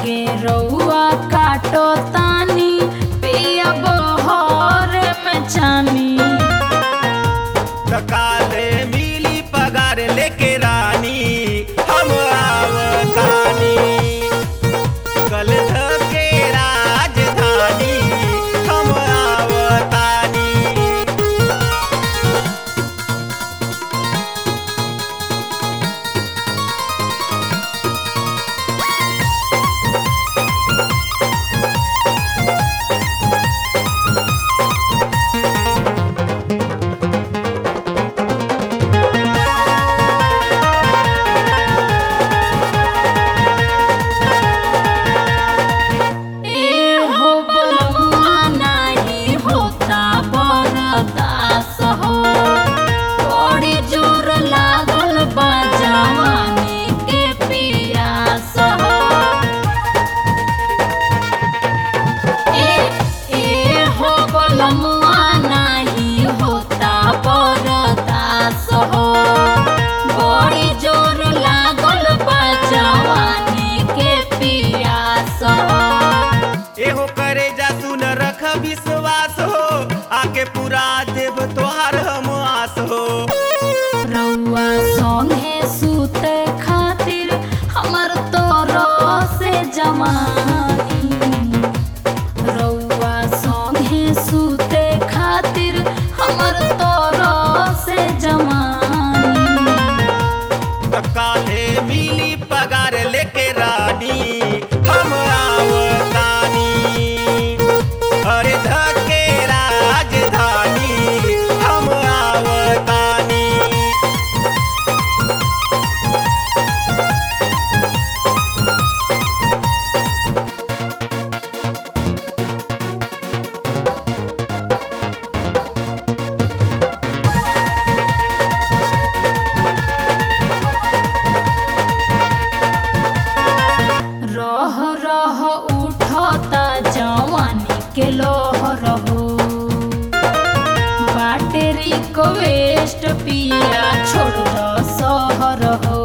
लागे रउआ काटो तानी पिया बहर में जानी काले मिली पगार लेके रानी हम आवतानी कल के राजधानी हम आवतानी ए हो बलुआ नाही होता बरदास हो बड़ी जोर लागल बा जवानी के पियास हो ए ए हो बलुआ नाही होता बरदास हो बड़ी जोर लागल बा जवानी के पियास हो एहो करे जा सुन रख विश्वास हो आके पूरा देव तोहार हम आस हो रउआ संगे सूते खातिर हमर तोरो से जमानी रउआ संगे सूते खातिर हमर तोरो से जमानी काले मिली पगार लेके रानी हम आवतानी अरे धके राजधानी हम आवतानी रह रह उठता जवानी के लोहर हो बाटे रिक्वेस्ट पिया छोड़ दो सहर हो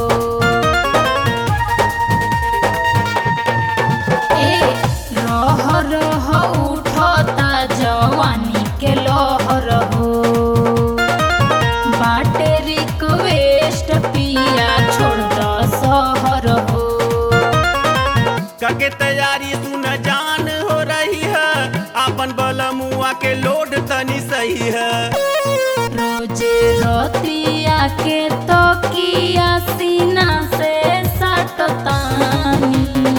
ए रह रह उठता जवानी के लोहर हो बाटे रिक्वेस्ट पिया छोड़ दो सहर हो कके तैयारी सुन जान हो रही है अपन बलमुआ के लोड तनी सही है रोजे रोतिया के तो किया सीना से सटतानी